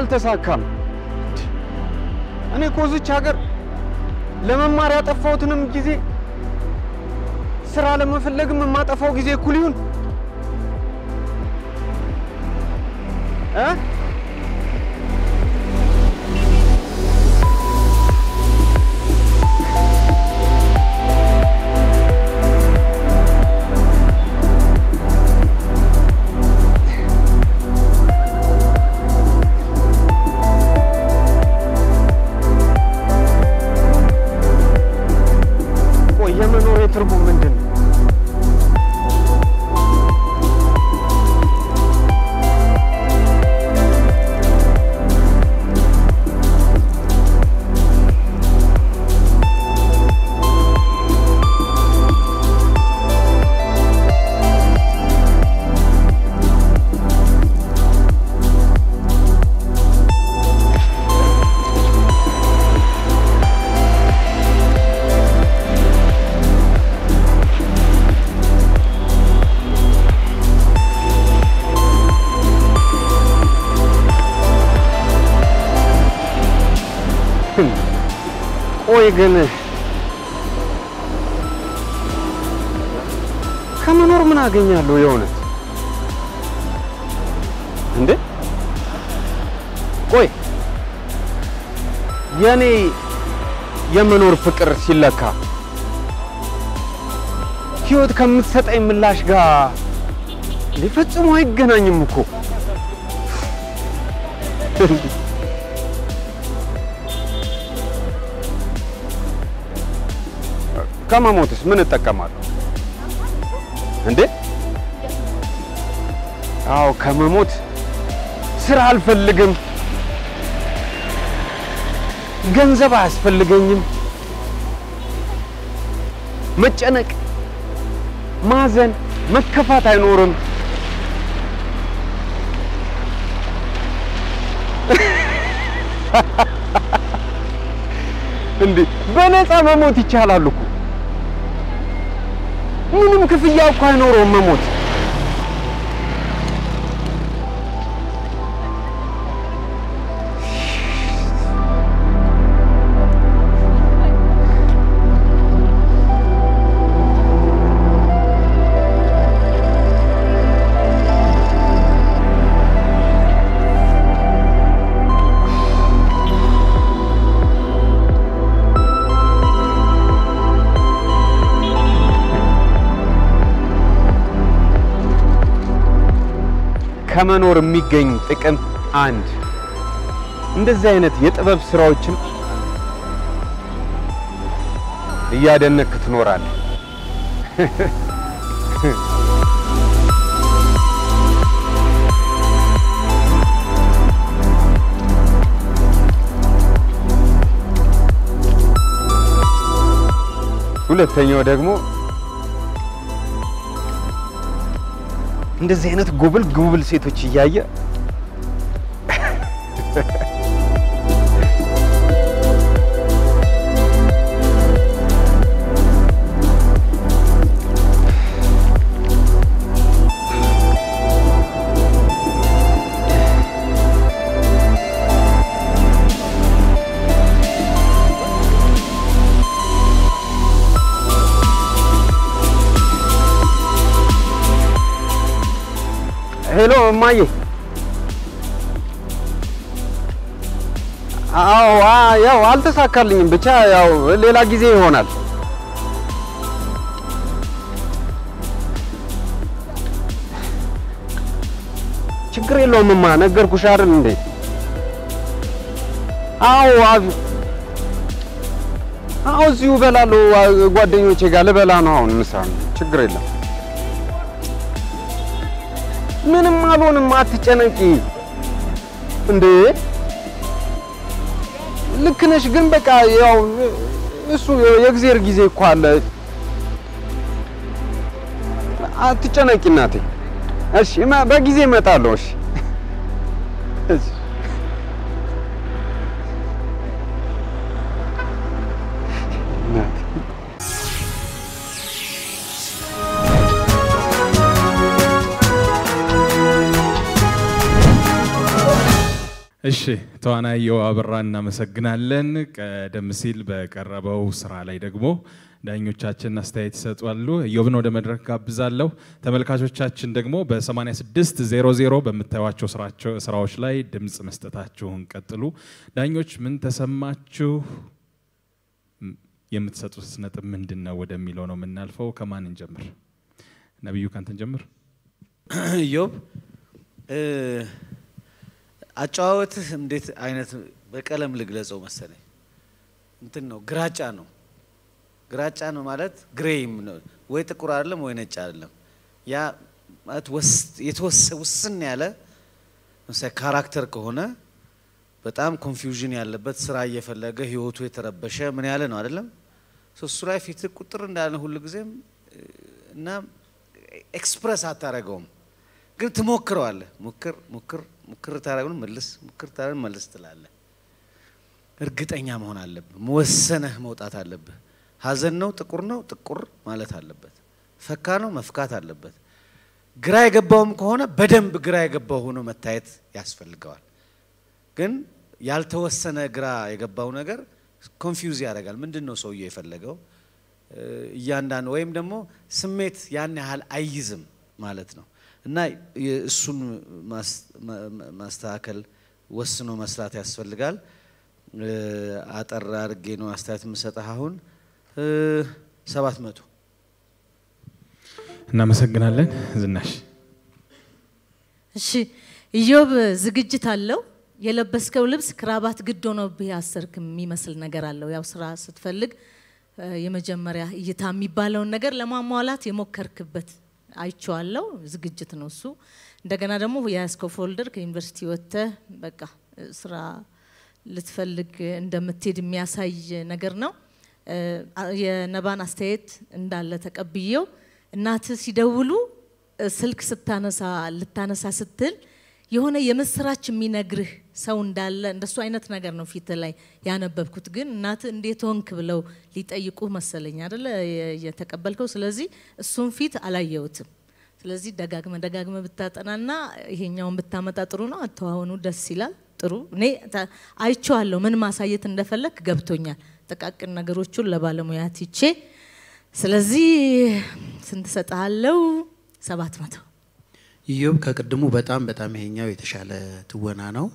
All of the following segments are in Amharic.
አልተሳካም። እኔ እኮ እዚች ሀገር ለመማር ያጠፋሁትንም ጊዜ ስራ ለመፈለግም የማጠፋው ጊዜ እኩል ይሁን እ ቆይ የመኖር ትርጉም ምንድን ነው? ቆይ ግን ከመኖር ምን አገኛለሁ? የእውነት እንዴ? ቆይ የኔ የመኖር ፍቅር ሲለካ ህይወት ከምትሰጠኝ ምላሽ ጋር እንዴ ፈጽሞ አይገናኝም እኮ። ከመሞትስ ምን እጠቀማለሁ እንዴ? አዎ ከመሞት ስራ አልፈልግም፣ ገንዘብ አያስፈልገኝም፣ መጨነቅ፣ ማዘን፣ መከፋት አይኖርም። እንዴ በነፃ መሞት ይቻላል እኮ። ምንም ክፍያ እኮ አይኖረውም መሞት። ከመኖር የሚገኝ ጥቅም አንድ እንደዚህ አይነት የጥበብ ስራዎችን እያደነክ ትኖራለህ። ሁለተኛው ደግሞ እንደዚህ አይነት ጉብል ጉብል ሴቶች እያየ ሄሎ እማዬ። አዎ አ- ያው አልተሳካልኝም። ብቻ ያው ሌላ ጊዜ ይሆናል። ችግር የለውም እማ፣ ነገርኩሽ አይደል እንዴ? አዎ አብ- አዎ እዚሁ እበላለሁ። አ- ጓደኞቼ ጋር ልበላ ነው አሁን ምሳ። ችግር የለም። ምንም አልሆንም፣ አትጨነቂ። እንዴ ልክ ነሽ፣ ግን በቃ ያው እሱ የእግዚአብሔር ጊዜ እኮ አለ። አትጨነቂ እናቴ። እሺ እማ- በጊዜ እመጣለሁ። እሺ እሺ። እናቴ እሺ ተዋናይ ዮብ አበራ እናመሰግናለን። ቀደም ሲል በቀረበው ስራ ላይ ደግሞ ዳኞቻችን አስተያየት ይሰጣሉ። ዮብን ወደ መድረክ ጋብዛለሁ። ተመልካቾቻችን ደግሞ በ8600 በምታዩቸው ስራዎች ላይ ድምፅ መስጠታችሁን ቀጥሉ። ዳኞች ምን ተሰማችሁ? የምትሰጡት ነጥብ ምንድን ነው ወደሚለው ነው የምናልፈው። ከማን እንጀምር? ነቢዩ ካንተን ጀምር። ዮብ አጨዋወትህ እንዴት አይነት በቀለም ልግለጸው መሰለኝ እንትን ነው፣ ግራጫ ነው። ግራጫ ነው ማለት ግሬይም ነው፣ ወይ ጥቁር አይደለም ወይ ነጭ አይደለም። ያ ማለት የተወሰ ውስን ያለ ምሳሌ ካራክተር ከሆነ በጣም ኮንፊውዥን ያለበት ስራ እየፈለገ ህይወቱ የተረበሸ ምን ያለ ነው አይደለም። እሱ ላይ ፊት ቁጥር እንዳለ ሁሉ ጊዜም እና ኤክስፕረስ አታረገውም፣ ግን ትሞክረዋለህ። ሙክር ሙክር ሙክር ታረጉን መልስ ሙክር ታረጉን መልስ ትላለህ። እርግጠኛ መሆን አለብህ። መወሰነህ መውጣት አለብህ። ሀዘን ነው ጥቁር ነው ጥቁር ማለት አለበት። ፈካ ነው መፍካት አለበት። ግራ የገባውም ከሆነ በደንብ ግራ የገባው ሆኖ መታየት ያስፈልገዋል። ግን ያልተወሰነ ግራ የገባው ነገር ኮንፊውዝ ያደርጋል። ምንድን ነው ሰውየው የፈለገው? እያንዳንዱ ወይም ደግሞ ስሜት ያን ያህል አይይዝም ማለት ነው እና እሱን ማስተካከል ወስኖ መስራት ያስፈልጋል። አጠር አድርጌ ነው አስተያየት የምሰጠህ። አሁን ሰባት መቶ እናመሰግናለን። ዝናሽ እሺ ኢዮብ ዝግጅት አለው። የለበስከው ልብስ ክራባት ግድ ሆኖብህ ያሰርክ የሚመስል ነገር አለው። ያው ስራ ስትፈልግ የመጀመሪያ እይታ የሚባለውን ነገር ለማሟላት የሞከርክበት አይቼዋለሁ። ዝግጅት ነው እሱ። እንደገና ደግሞ የያዝከው ፎልደር ከዩኒቨርሲቲ ወጥተህ በቃ ስራ ልትፈልግ እንደምትሄድ የሚያሳይ ነገር ነው። የነባን አስተያየት እንዳለ ተቀብዬው እናትህ ሲደውሉ ስልክ ስታነሳ ልታነሳ ስትል የሆነ የምስራች የሚነግርህ ሰው እንዳለ እንደሱ አይነት ነገር ነው ፊት ላይ ያነበብኩት። ግን እናትህ እንዴት ሆንክ ብለው ሊጠይቁ መሰለኝ አደለ የተቀበልከው። ስለዚህ እሱን ፊት አላየሁትም። ስለዚህ ደጋግመ ደጋግመ ብታጠናና ይሄኛውን ብታመጣ ጥሩ ነው። አተዋወኑ ደስ ይላል። ጥሩ እኔ አይቼዋለሁ። ምን ማሳየት እንደፈለግ ገብቶኛል። ጥቃቅን ነገሮቹን ለባለሙያ ትቼ ስለዚህ ስንት ሰጥሃለው? ሰባት መቶ ኢዮብ ከቅድሙ በጣም በጣም ይሄኛው የተሻለ ትወና ነው።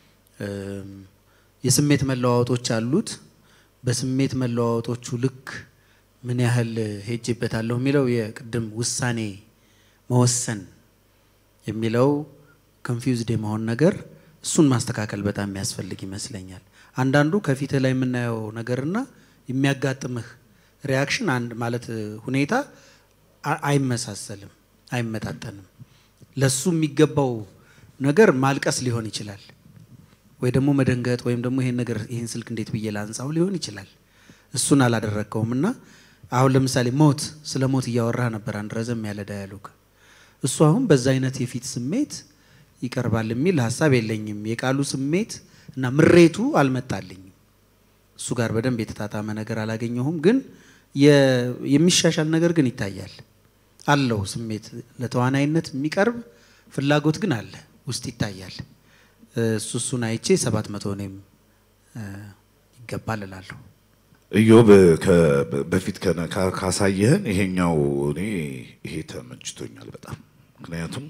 የስሜት መለዋወጦች አሉት። በስሜት መለዋወጦቹ ልክ ምን ያህል ሄጄበታለሁ የሚለው የቅድም ውሳኔ መወሰን የሚለው ኮንፊውዝድ የመሆን ነገር እሱን ማስተካከል በጣም የሚያስፈልግ ይመስለኛል። አንዳንዱ ከፊትህ ላይ የምናየው ነገርና የሚያጋጥምህ ሪያክሽን አንድ ማለት ሁኔታ አይመሳሰልም፣ አይመጣጠንም። ለሱ የሚገባው ነገር ማልቀስ ሊሆን ይችላል፣ ወይ ደግሞ መደንገጥ፣ ወይም ደግሞ ይሄን ነገር ይሄን ስልክ እንዴት ብዬ ላንሳው ሊሆን ይችላል። እሱን አላደረግከውም እና አሁን ለምሳሌ ሞት ስለ ሞት እያወራህ ነበር፣ አንድ ረዘም ያለ ዳያሎግ። እሱ አሁን በዛ አይነት የፊት ስሜት ይቀርባል የሚል ሀሳብ የለኝም። የቃሉ ስሜት እና ምሬቱ አልመጣልኝም። እሱ ጋር በደንብ የተጣጣመ ነገር አላገኘሁም። ግን የሚሻሻል ነገር ግን ይታያል አለው ስሜት ለተዋናይነት የሚቀርብ ፍላጎት ግን አለ ውስጥ ይታያል። እሱ እሱን አይቼ ሰባት መቶ እኔም ይገባል እላለሁ። ኢዮብ በፊት ካሳየህን ይሄኛው እኔ ይሄ ተመችቶኛል በጣም ምክንያቱም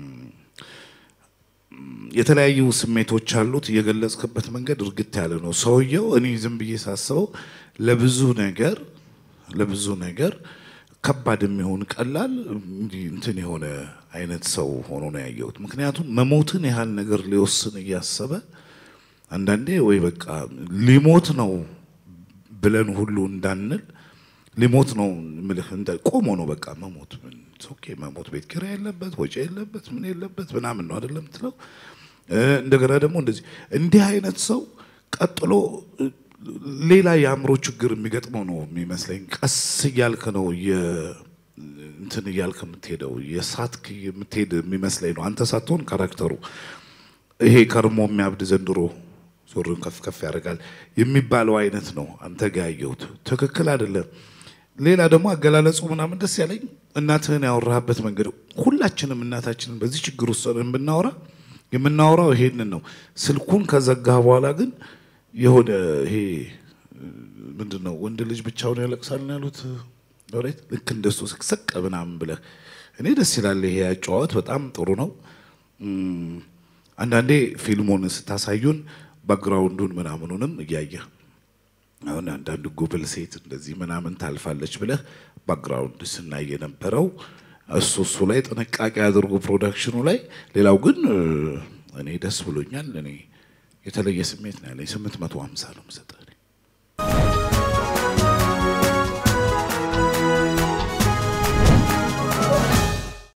የተለያዩ ስሜቶች አሉት። የገለጽክበት መንገድ እርግጥ ያለ ነው። ሰውየው እኔ ዝም ብዬ ሳስበው ለብዙ ነገር ለብዙ ነገር ከባድ የሚሆን ቀላል እንትን የሆነ አይነት ሰው ሆኖ ነው ያየሁት። ምክንያቱም መሞትን ያህል ነገር ሊወስን እያሰበ አንዳንዴ ወይ በቃ ሊሞት ነው ብለን ሁሉ እንዳንል ሊሞት ነው ምልህ ቆሞ ነው በቃ መሞት ኦኬ መሞት ቤት ኪራይ የለበት ወጪ የለበት ምን የለበት ምናምን ነው አይደለም ትለው። እንደገና ደግሞ እንደዚህ እንዲህ አይነት ሰው ቀጥሎ ሌላ የአእምሮ ችግር የሚገጥመው ነው የሚመስለኝ። ቀስ እያልክ ነው እንትን እያልክ የምትሄደው የሳትክ የምትሄድ የሚመስለኝ ነው። አንተ ሳትሆን ካራክተሩ ይሄ ከርሞ የሚያብድ ዘንድሮ ዞርን ከፍ ከፍ ያደርጋል የሚባለው አይነት ነው አንተ ጋ ያየሁት። ትክክል አይደለም። ሌላ ደግሞ አገላለጹ ምናምን ደስ ያለኝ እናትህን ያወራህበት መንገድ፣ ሁላችንም እናታችንን በዚህ ችግር ውስጥ ብናወራ የምናወራው ይሄንን ነው። ስልኩን ከዘጋ በኋላ ግን የሆነ ይሄ ምንድን ነው ወንድ ልጅ ብቻውን ያለቅሳል ነው ያሉት ሎሬት። ልክ እንደሱ ስቅስቅ ምናምን ብለህ እኔ ደስ ይላል። ይሄ አጨዋወት በጣም ጥሩ ነው። እም፣ አንዳንዴ ፊልሙን ስታሳዩን ባክግራውንዱን ምናምኑንም እያየ አሁን አንዳንድ ጉብል ሴት እንደዚህ ምናምን ታልፋለች ብለህ ባክግራውንድ ስናይ የነበረው እሱ እሱ ላይ ጥንቃቄ አድርጎ ፕሮዳክሽኑ ላይ። ሌላው ግን እ፣ እኔ ደስ ብሎኛል። እኔ የተለየ ስሜት ነው ያለኝ። ስምንት መቶ ሀምሳ ነው የምሰጠው።